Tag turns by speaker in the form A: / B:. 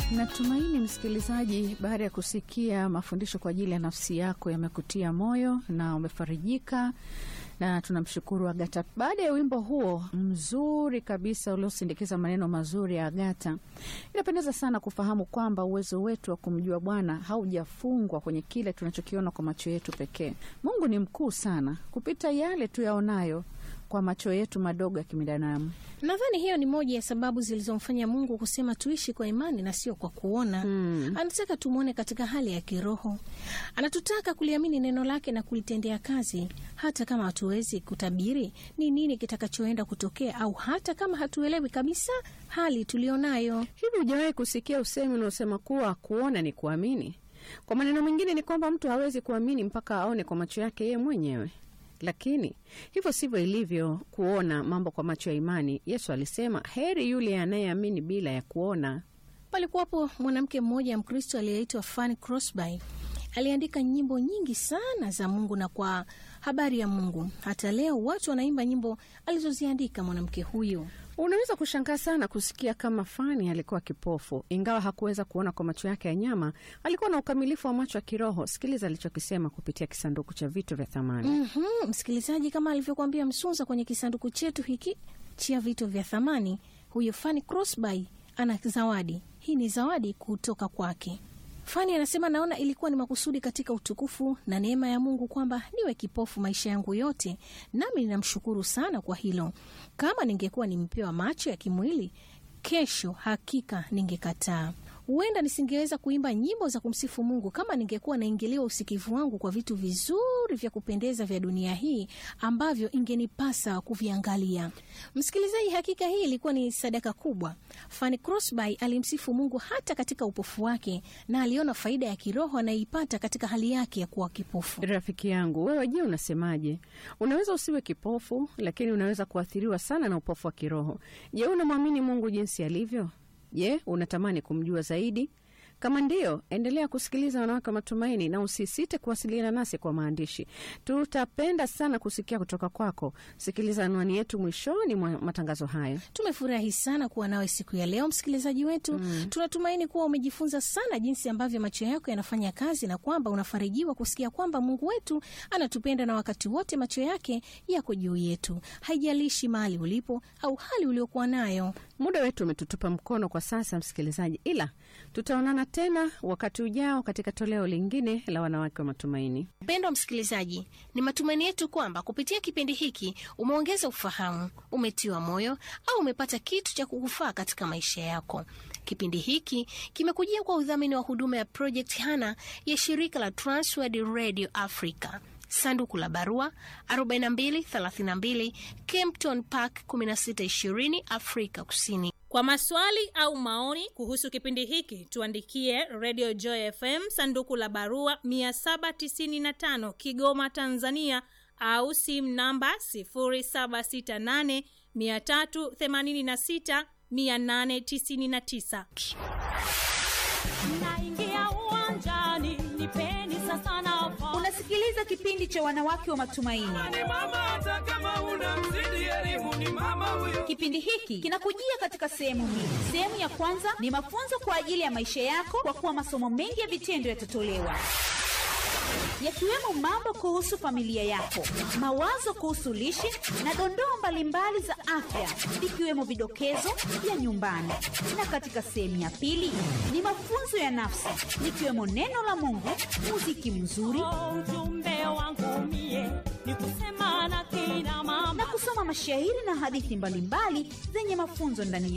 A: Natumaini msikilizaji, baada ya kusikia mafundisho kwa ajili ya nafsi yako yamekutia moyo na umefarijika, na tunamshukuru Agata. Baada ya wimbo huo mzuri kabisa uliosindikiza maneno mazuri ya Agata, inapendeza sana kufahamu kwamba uwezo wetu wa kumjua Bwana haujafungwa kwenye kile tunachokiona kwa macho yetu pekee. Mungu ni mkuu sana kupita yale tuyaonayo kwa macho yetu madogo ya kibinadamu.
B: Nadhani hiyo ni moja ya sababu zilizomfanya Mungu kusema tuishi kwa imani na sio kwa kuona.
A: Mm.
B: Anataka tumwone katika hali ya kiroho. Anatutaka kuliamini neno lake na kulitendea kazi, hata kama hatuwezi kutabiri ni nini kitakachoenda kutokea, au hata kama hatuelewi kabisa hali tulionayo.
A: Hivi hujawahi kusikia usemi unaosema kuwa kuona ni kuamini? Kwa maneno mengine ni kwamba mtu hawezi kuamini mpaka aone kwa macho yake yeye mwenyewe. Lakini hivyo sivyo ilivyo kuona mambo kwa macho ya imani. Yesu alisema, heri yule anayeamini bila ya kuona.
B: Palikuwapo mwanamke mmoja Mkristo aliyeitwa Fanny Crosby. Aliandika nyimbo nyingi sana za Mungu na kwa habari ya Mungu. Hata leo watu wanaimba nyimbo alizoziandika mwanamke huyo.
A: Unaweza kushangaa sana kusikia kama Fani alikuwa kipofu, ingawa hakuweza kuona kwa macho yake ya nyama. Alikuwa na ukamilifu wa macho ya kiroho. Sikiliza alichokisema kupitia kisanduku cha vitu vya thamani.
B: Mhm, msikilizaji, kama alivyokuambia Msunza kwenye kisanduku chetu hiki cha vitu vya thamani, huyo Fanny Crosby ana zawadi. Hii ni zawadi kutoka kwake. Fani anasema naona ilikuwa ni makusudi katika utukufu na neema ya Mungu kwamba niwe kipofu maisha yangu yote, nami ninamshukuru sana kwa hilo. Kama ningekuwa nimepewa macho ya kimwili, kesho hakika ningekataa. Huenda nisingeweza kuimba nyimbo za kumsifu Mungu kama ningekuwa naingiliwa usikivu wangu kwa vitu vizuri vya kupendeza vya dunia hii ambavyo ingenipasa kuviangalia. Msikilizaji, hakika hii ilikuwa ni sadaka kubwa. Fanny Crosby alimsifu Mungu hata katika upofu wake na aliona faida ya kiroho anayeipata katika hali yake ya kuwa kipofu.
A: Rafiki yangu, wewe je, unasemaje? Unaweza usiwe kipofu, lakini unaweza kuathiriwa sana na upofu wa kiroho. Je, unamwamini Mungu jinsi alivyo? Je, unatamani kumjua zaidi? Kama ndiyo, endelea kusikiliza Wanawake wa Matumaini na usisite kuwasiliana nasi kwa maandishi. Tutapenda sana kusikia kutoka kwako. Sikiliza anwani yetu mwishoni mwa matangazo haya.
B: Tumefurahi sana kuwa nawe siku ya leo, msikilizaji wetu. Tunatumaini kuwa umejifunza sana jinsi ambavyo macho yako yanafanya kazi na kwamba unafarijiwa kusikia kwamba Mungu wetu anatupenda na wakati wote macho yake yako juu yetu, haijalishi mahali ulipo au hali uliokuwa nayo.
A: Muda wetu umetutupa mkono kwa sasa, msikilizaji, ila tutaonana tena wakati ujao katika toleo lingine la Wanawake wa Matumaini.
B: Mpendwa msikilizaji, ni matumaini yetu kwamba kupitia kipindi hiki umeongeza ufahamu, umetiwa moyo au umepata kitu cha kukufaa katika maisha yako. Kipindi hiki kimekujia kwa udhamini wa huduma ya Project Hana ya shirika la Transworld Radio Africa. Sanduku la barua 4232 Kempton Park 1620 Afrika Kusini.
C: Kwa maswali au maoni kuhusu kipindi hiki tuandikie Radio Joy FM sanduku la barua 795 Kigoma, Tanzania, au simu namba 0768 386 899.
D: Naingia uwanjani, nipeni sasa nafasi.
E: Unasikiliza kipindi cha wanawake wa matumaini.
F: ni mama hata kama una mzidi elimu ni mama huyo
E: Kipindi hiki kinakujia katika sehemu mbili. Sehemu ya kwanza ni mafunzo kwa ajili ya maisha yako, kwa kuwa masomo mengi ya vitendo yatatolewa yakiwemo mambo kuhusu familia yako, mawazo kuhusu lishe na dondoo mbalimbali za afya, ikiwemo vidokezo vya nyumbani. Na katika sehemu ya pili ni mafunzo ya nafsi, likiwemo neno la Mungu, muziki mzuri
D: Oh, ujumbe wangu mie ni kusema na kina mama
E: na kusoma mashairi na hadithi mbalimbali zenye mafunzo ndani